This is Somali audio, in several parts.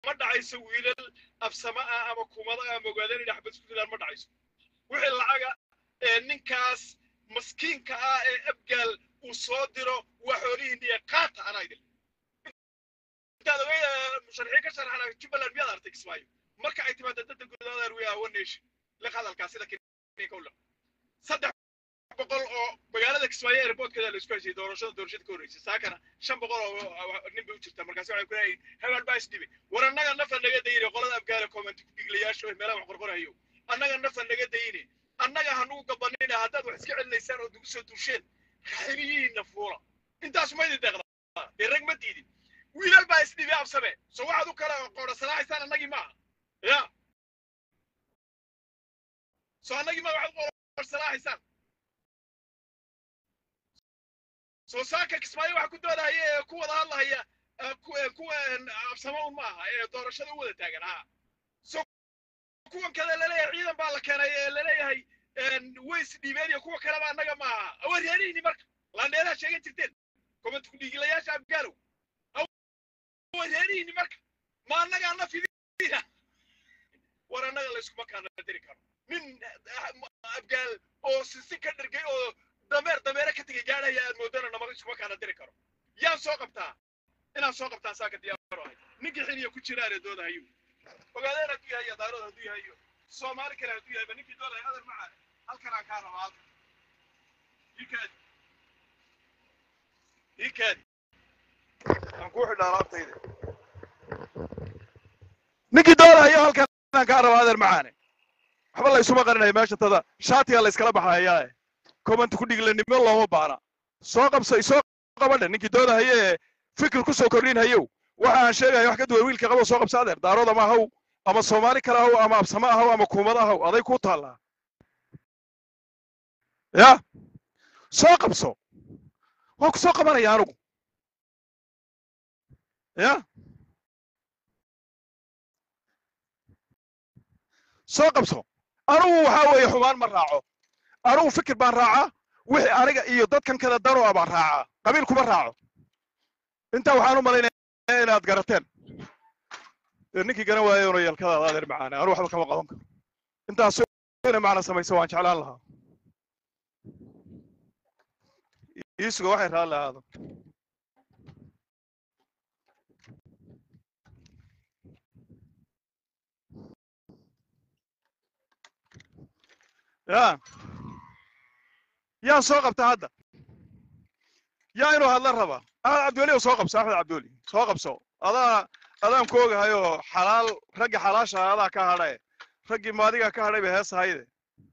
ma dhacayso wiilal absama ah ama kumada ah mogaadeen inay xabad isku dilaan ma dhacayso wixii lacaga ee ninkaas maskiinka ah ee abgaal uu soo diro waa xoolihiin iyo qaata anaa idin intaad ogay musharaxiin ka sharaxana jubbaland miyaad artay kismaayo marka ay timaado dadda gudahoodaan we awan nation liq hadalkaa sida kinka u liq saddex boqol oo magaalada kismaayo airportkeeda la isku heshay doorashada doorashada ka horreysay saakana shan boqol oo nin bay u jirtaa markaas waxay ku leeyihin hebel baa isdhibay war annaga nafa naga dayine qolada afgaana commenti ku dhiglayaasha oo meelaha wax qorqorayo annaga nafa naga dayine annaga hanugu gabanina haddaad wax iska celinaysaan oo dugu soo duusheen xiliyihiinna fuula intaas ma idin deeqdaa dee rag ma diidin wiilal baa isdhibi absame so waxaad u kala qoodhasalaaxaysaan annagii maaha ya so annagii maa waxaad qoodhasalaaxaysaan soo saaka kismaayo waxa ku doodahaya ee ku wada hadlahaya kuwa absamo un ma aha ee doorashada u wada taagan ha so kuwan kale laleeyahay ciidan baa la keenay ee laleeyahay way isdhiibeen iyo kuwa kaleba annaga ma aha awareerihini marka laandheeraha sheegan jirteen comment kudhiigilayaasha afgaalow awareerihini marka ma annaga anna fidina war annaga layskuma kaana diri karo nin afgaal oo sisi ka dhirgay oo dameer dameere ka tegay gaadhaya aad moodana nama iskuma kaana diri karo yaan soo qabtaa inaan soo qabtaan saaka diyaaro ahay ninkii xiliya ku jiraan ee doodahayo ogaadeen hadduu yahay iyo daarood hadduu yahay iyo soomaali kale hadduu yahay ba ninkii doodaya adar macaan halkan aan kaa rabaa halkan ikaadi ikaadi aan kuu xidhaa laabtayda ninkii doodahayo halkan aan kaa rabaa adar macaane waxba la isuma qarinaya meesha tada shaatiga la iskala baxayaa comment ku dhiglanimo looma baana soo qabso isoo qabadhe ninkii doodahaye ee fikir ku soo kordhinhayow waxa aan sheegaya wax ka duwan wiilka qabo soo qabso adeer daarood ama ahaw ama soomaali kale ahaw ama absamo ahaw ama kuumad ahaw aday ku taallaa ya soo qabso waa ku soo qabanaya anugu ya soo qabso anugu waxaa weeye xumaan ma raaco anugu fikir baan raacaa wixii aniga iyo dadkan kale dano a baan raacaa qabiil kuma raaco intaa waxaan u malaynaya inaad garateen ninkii garan waaye una yeelkadaada adeer macaane anu waxba kama qaban karo intaas ina macna samayso waan jeclaan lahaa iisuga waxay raalli ahaado ya yaa soo qabta hadda yaa inuu hadla rabaa axmed cabdiweli oo soo qabso axmed cabdiweli soo qabso adaa adaan ku ogahayoo xalaal raggi xalaasha adaa ka hadhae raggii maadiga ka hadhay bay hees ahayde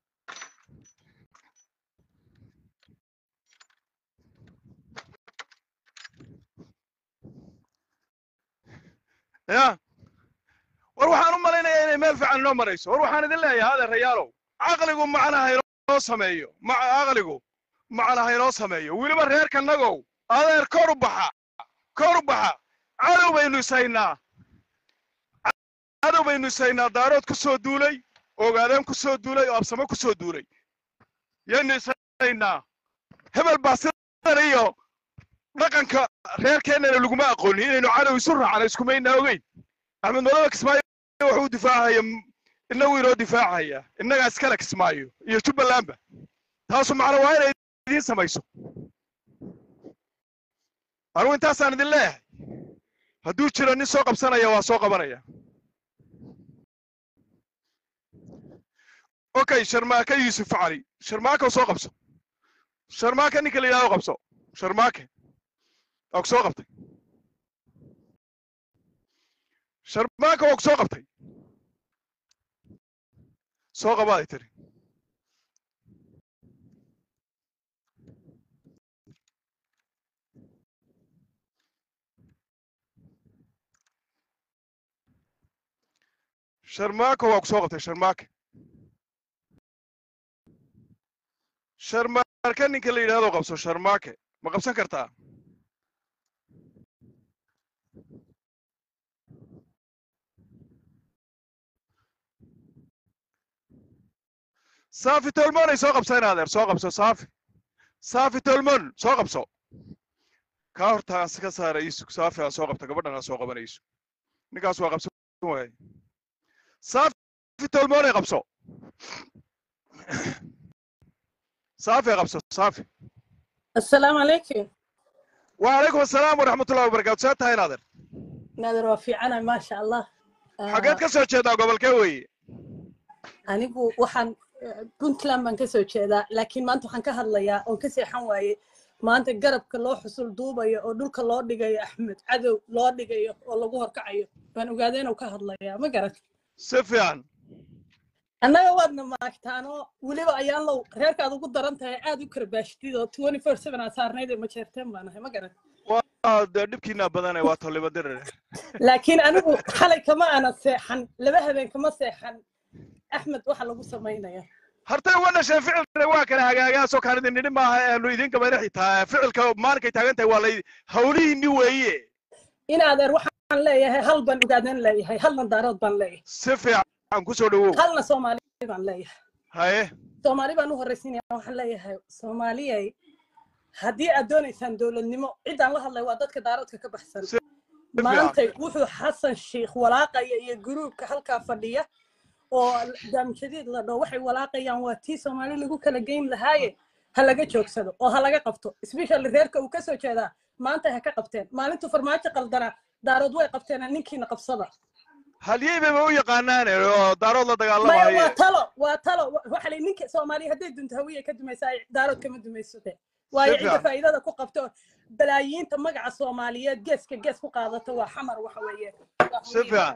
ya war waxaan u malaynayaa inay meel fiican inoo marayso war waxaan idin leeyahay adeerayaalow caqligu macnaha inoo sameeyo caqligu macnaha inoo sameeyo weliba reerkanagow adeer kor u baxa kor u baxa cadow baynu isaynaa cadow baynu isaynaa daarood ku soo duulay ogaadeen ku soo duulay oo absamo ku soo duulay yaynu isaynaa hebel baa sidan iyo dhaqanka reerkeennana laguma aqoonin inaynu cadow isu raacno iskumayna ogeyn axmed madoobe kismaayo wuxuu difaacaya inagu inoo difaacaya innagaa iskale kismaayo iyo jubbalandba taasu macna waa inay idiin samayso anugu intaasaan idin leeyahay hadduu jiro nin soo qabsanaya waa soo qabanaya okay sharmaake yuusuf cali sharmaake soo qabso sharmaake ninka la yidhahdo qabso sharmaake waa ku soo qabtay sharmaake waa ku soo qabtay soo qabaaday tiri sharmaake waa ku soo qabtay sharmaake sharmaake ninka la yidhahdo qabso sharmaake ma qabsan kartaa saafi tolmon ay soo qabseen adeer soo qabso saafi saafi tolmon soo qabso kaa hortaas ka saara iisug saafi aa soo qabta gabadhan aa soo qabanayso ninkaas waa qabso waay saafi tolmoonay qabso saafi qabso saafi السلام عليكم وعليكم السلام ورحمة الله وبركاته ساعة هاي نادر نادر وفيعنا ما شاء الله حاجات كسر جدا قبل كوي anigu waxaan puntland baan kasoo jeedaa laakiin maanta waxaan ka hadlayaa oon ka seexan waaye maanta garabka loo xusul duubayo oo dhulka loo dhigayo axmed cadow loo dhigayo oo lagu horkacayo baan ogaada inuu ka hadlayaa ma garat سفيان annaga waadna maagtaanoo weliba ayaan low reerkaad ugu daran tahay aad u karbaashtid oo twenty four seven aa saarnayd ee majeerteen baan ahay ma garat dhibkiina badanay waa toliba dirir laakiin anigu xalay kama ana seexan laba habeen kama seexan axmed waxa lagu samaynaya hartay wana shay ficilna waa kala hagaagaasoo kaan idin nidhi maaha aanu idinka madax xitaa ficilka maalinkay taagan tahay waa lay hawlihiinni weeye in adeer waxaan leeyahay hal baan ogaadan leeyahay halna daarood baan leeyahay si fiican ku soo dhawow halna soomaali baan leeyahay haye soomaali baan u horraysiinaya waxaan leeyahay soomaaliyay haddii aad doonaysaan dowladnimo ciddaan la hadlay waa dadka daaroodka ka baxsan Si maanta wuxuu xasan sheikh walaaqaya iyo guruubka halkaa fadhiya oo daamjadiid la dhoo waxay walaaqayaan waa tii soomaali lagu kala geyn lahaaye ha laga joogsado oo ha laga qabto especially reerka uu kasoo jeedaa maanta ha ka qabteen maalintuu farmaajo qaldanaa daarood way qabteen ninkiina qabsada halyey bayba u yaqaanaan oo daarood la maya waa dagaalamaye talo waa talo waxa la ninka soomaaliya hadday dunto hawiye ka dumaysaa daarood kama dumaysate waayo Si cidda fiican. faa'iidada ku qabto balaayiinta magaca soomaaliyeed geeska gees ku qaadata waa xamar waxa weeye si fiican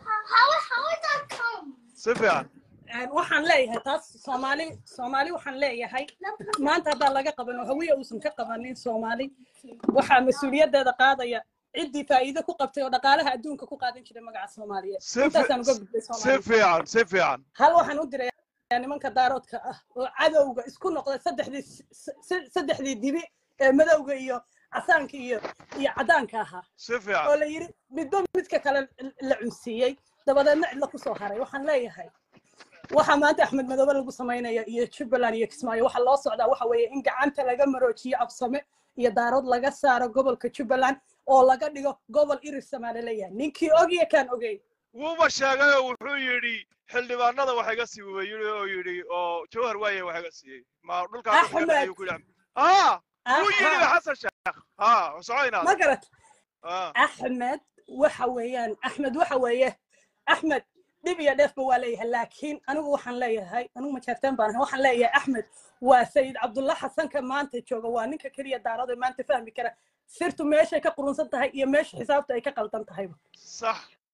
si fiican Een, waxaan leeyahay taas soomaali soomaali waxaan leeyahay maanta haddaa laga qaban oo hawiye uusan ka qabanin soomaali waxaa mas-uuliyaddeeda qaadaya ciddii faa'iido ku qabtay oo dhaqaalaha adduunka ku qaadan jiray magaca soomaaliyeed si intaasaan uga gudbay si soomaali fiican si fiican hal waxaan u dirayaa nimanka daaroodka ah oo cadowga isku noqday saddexdii s- s- saddexdii dibi ee madowga iyo casaanka iyo iyo caddaanka ahaa si oo fiican la yidhi midba midka kale la cunsiiyey dabadeedna cidla kusoo haray waxaan leeyahay waxa maanta axmed madoobe lagu samaynaya iyo jubbaland iyo kismaayo waxa loo socdaa waxa weeye in gacanta laga maroojiyo absame iyo daarood laga saaro gobolka jubbaland oo laga dhigo gobol irir samaale leeyahay ninkii ogiya kaan ogey wuuba sheegay oo wuxuu yidhi xildhibaanada wax iga sii wuu yidhi oo yidhi oo jawhar waaye wax iga siiyey ma dhulkaa Axmed. ayuu ku yidhi ah wuu yidhi Aha, xasan sheekh ha socoynaa ma garat ah axmed waxa weeyaan axmed waxa weeye axmed dhib iyo dheefba waa leeyahay laakiin anigu waxaan leeyahay anigu majeerteen baan ahay waxaan leeyahay axmed waa sayid cabdulla xasanka maanta jooga waa ninka keliya daarada maanta fahmi kara sirtu meeshay ka qurunsan tahay iyo meesha xisaabta ay ka qaldan tahayba sax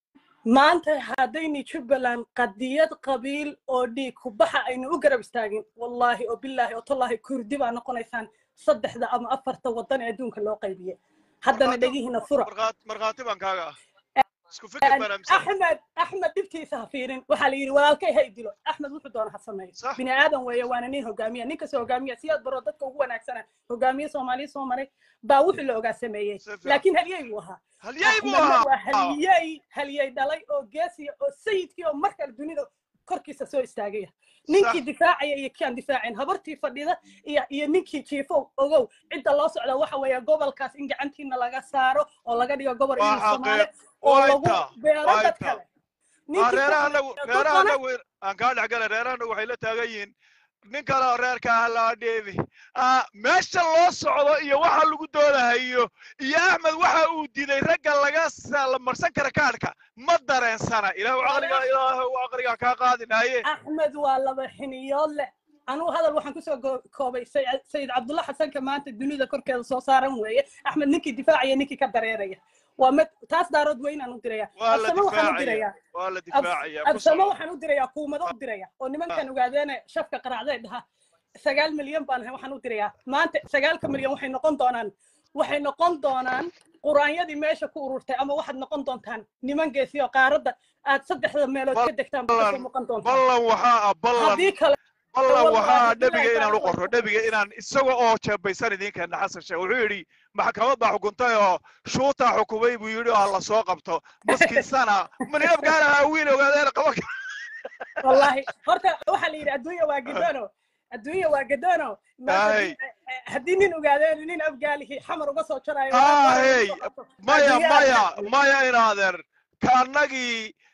maanta haddayni jubbaland qadiyad qabiil oo dhiig ku baxa aynu u garab istaagin wallaahi oo bilaahi oo tallaahi kurdi baa noqonaysaan saddexda ama afarta waddan ee adduunka loo qaybiyey haddana Markhaati- dhegihiina fura markhaat- markhaati baan kaaga ah isku fikir baan aaminsan axmed axmed dhibtiisa ha fiirin waxaa la yidhi walaalkay ha idilo axmed wuxuu doona ha sameeyo Sax. bini aadan weeye waana nin hogaamiya nin kastoo hogaamiya siyaad baro dadka ugu wanaagsana hogaamiye soomaaliya soo maray baa wuxuu la ogaa sameeyey Si fiican. laakiin halyey buu ahaa halyey buu axmedna ahaa waa halyey halyey dhalay oo geesiya oo sayidkii oo markale dunida korkiisa soo istaagaya ninkii Sax. difaacaya iyo kii aan difaacin habartii fadhida iyo iyo ninkii jiifow ogow cidda loo socda waxa weeye gobolkaas in gacantiina laga saaro oo laga dhigo gobol Waa inuu soomaali xaqiiq. oo Waa lagu intaa. beero Waa dad intaa. kale Ah, ninkii reeraha ku- anagu dad reeraha badan- anagu aan kaa dhex galay reeraha anagu waxay la taagan yihiin nin kale oo reerka ah laa dheebi Ah, meesha loo socdo iyo waxa lagu doodahayo iyo axmed waxa uu diiday ragga laga sa- la marsan kara kaadhka ma dareensana ilaahu caqliga ilaahu caqliga kaa qaadinaye axmed waa laba xiniyood leh anugu hadal waxaan kusoo go- koobay Say- sayid cabdulla xasanka maanta dunida korkeeda soo saaran weeye axmed ninkii difaacaya ninkii ka dareeraya waa mid taas daarood weynaan u diraya waa la absame waxaan u difaacaya dirayaa waa la Abs- difaacaya ku absame socdo. waxaan u dirayaa kuumado u diraya oo nimankan ogaadeene shafka qaracday dhaha sagaal milyan baan ahay waxaan u dirayaa maanta sagaalka milyan waxay noqon doonaan waxay noqon doonaan quraanyadii meesha ku ururtay ama waxaad noqon doontaan niman geesiyo qaaradda aad saddexda meelood ka degtaan baad kasoo noqon doontaan ballan waxaa ah ballan haddii kale ballan wallahi waxaa ilaahay nebiga baa inaan u la qorro nebiga inaan isaga oo jeebaysan idinkeena xasan sheekh wuxuu yidhi maxkamad baa xukuntay oo shuutaa xukumay buu yidhi oo ha la soo qabto maskinsana maniyab gaalaha wiil ogaadeen qaban kara wallahi horta waxaa la yidhi adduunya waa gadono adduunya waa gadono maanta Ay. nin- haddii nin ogaadeen nin afgaalihi xamar uga soo jarayo Ah, hey. maya Adduunya maya aad- maya inaadeer ka annagii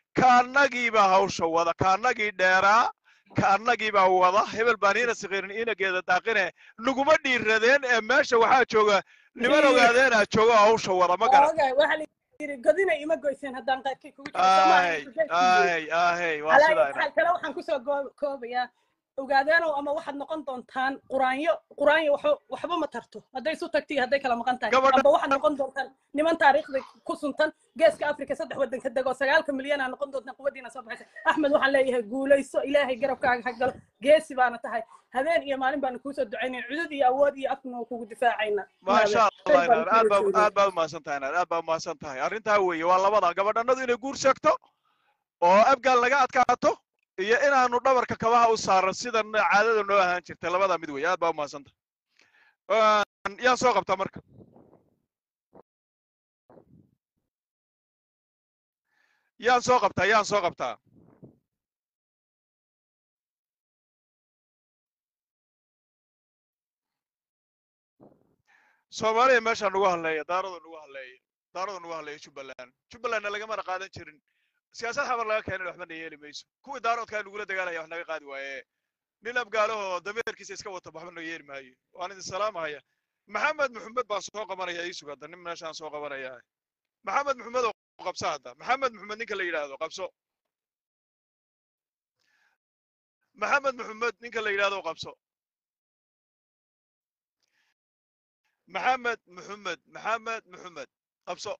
kaannagiibaa hawsha wada kaannagii dheeraa kaannagiibaa wada hebel baan iina sikirin inageeda daaqine naguma dhiiradeen ee meesha waxaa jooga niman ogaadeenaa jooga oo hawsha wada ma garan ogaay waxaa la yidhi godina ima goyseen haddaan qaadkii kugu jiro ay ay ay waa sidaa xaal kale waxaan kusoo goo- koobayaa ogaadeenow ama waxaad noqon doontaan quraanyo quraanyo waxba waxba ma tarto hadday isu tagto iyo hadday kala maqan tahay Gabadha- amba waxaad noqon doontaan niman taariikhda ku suntan geeska afrika saddex waddan ka dego sagaalka milyan aa noqon doontaan quwaddiina soo baxaysa axmed waxaan leeyahay guulayso ilaahay garabkaaga ha galo geesi baana tahay habeen iyo maalin baana kuusoo ducaynaya cudud iyo awood iyo afkuna waa kugu difaacayna maasha allah inaad aad baa aad baad umahadsan tahay inaad aad baa umahadsan tahay arrintaa weeye waa labada gabadhanadu inay guur sheegto oo abgaal laga adkaato iyo inaanu dhabarka kabaha u saaro sida caadada noo ahaan jirtay labadaa mid weeye aad baa umahadsan tahay yaan soo qabtaa marka yaan soo qabtaa yaan soo qabtaa soomaaliya meeshaa nagu hadleeya daarada nagu hadleeya daarada nagu hadleeya jubbaland jubbalandna lagamana qaadan jirin siyaasad xabar laga keenan waxbana yeeli mayso kuwii daaroodkaa nagula dagaalaya wax naga qaadi waaye nin abgaalahoo dameerkiisa iska wata waxba naga yeeli maayo waan idin salaamahaya maxamed maxamed baan soo qabanaya ii sugada nin meeshaan soo qabanaya maxamed maxamed oo qabso hadda maxamed maxamed ninka la yidhaahdo qabso maxamed maxamed ninka la yidhaahdo qabso maxamed maxamed maxamed maxamed qabso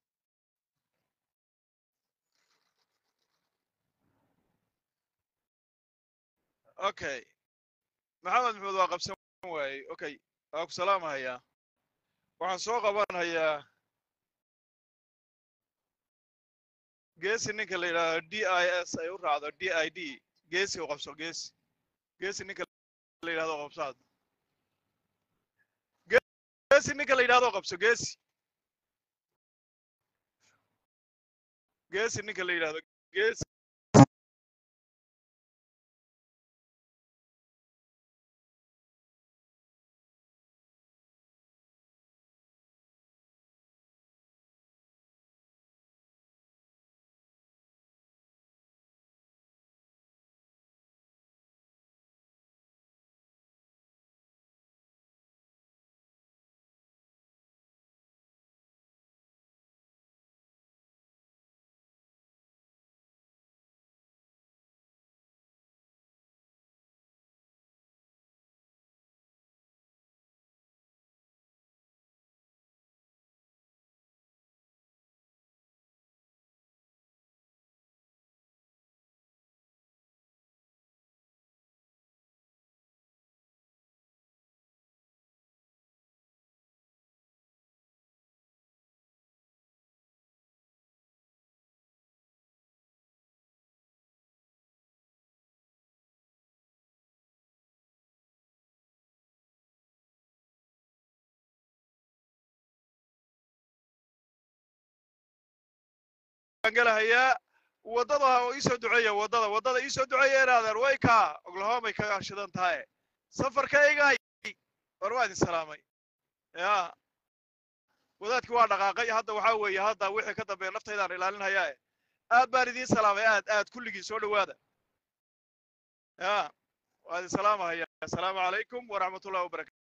okay maxamed maxamed waa qabsan waaye okay waa ku salaamahayaa waxaan soo qabanhayaa geesi ninka la yidhaahdo d i s ay u raacdo d i d geesi u qabso geesi geesi ninka la yidhahdo qabso hadda geesi ninka la yidhahdo qabso geesi geesi ninka la yidhahdo geesi galahayaa waddada oo iisoo duceeya waddada waddada iisoo duceeya inaadeer way kaa oklahomay ka shidan tahay safarkaygay war waa idin salaamay ya wadaadkii waa dhaqaaqay hadda waxaa weeye hadda wixii ka dambeeya naftaydaan ilaalinhayaa aad baan idiin salaamay aad aad kulligiin soo dhowaada ya waa idin salaamahaya asalaamu calaykum waraxmatullahi wabarakatu